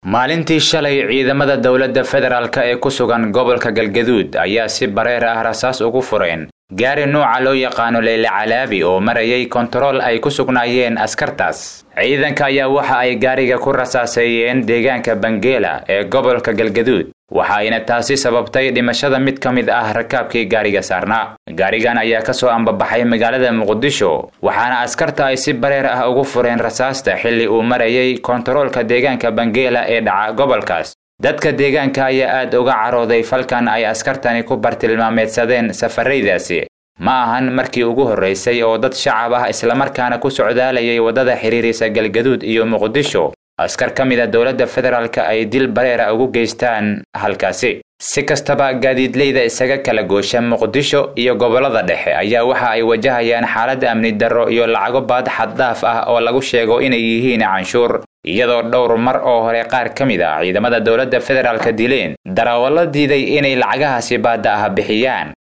maalintii shalay ciidamada dowladda federaalk ee ku sugan gobolka galgaduud ayaa si bareer ah rasaas ugu fureen gaari nuuca loo yaqaano leyle calaabi oo marayay kontarool ay ku sugnaayeen askartaas ciidanka ayaa waxa ay gaariga ku rasaaseeyeen deegaanka bangeela ee gobolka galgaduud waxa ayna taasi sababtay dhimashada mid ka mid ah rakaabkii gaariga saarnaa gaarigan ayaa ka soo ambabaxay magaalada muqdisho waxaana askarta ay si bareer ah ugu fureen rasaasta xilli uu marayay kontaroolka deegaanka bangeela ee dhaca gobolkaas dadka deegaanka ayaa aad uga carooday falkan ay askartani ku bartilmaameedsadeen safaraydaasi ma ahan markii ugu horraysay oo dad shacab ah islamarkaana ku socdaalayay waddada xiriirisa galgaduud iyo muqdisho askar ka mid a dowladda federaalka ay dil bareera ugu geystaan halkaasi si kastaba gaadiidleyda isaga kala goosha muqdisho iyo gobollada dhexe ayaa waxa ay wajahayaan xaalad amni darro iyo lacago baad xaddaaf ah oo lagu sheego inay yihiin canshuur iyadoo dhowr mar oo hore qaar ka mid ah ciidamada dowladda federaalka dileen darawallo diiday inay lacagahaasi baadda ah bixiyaan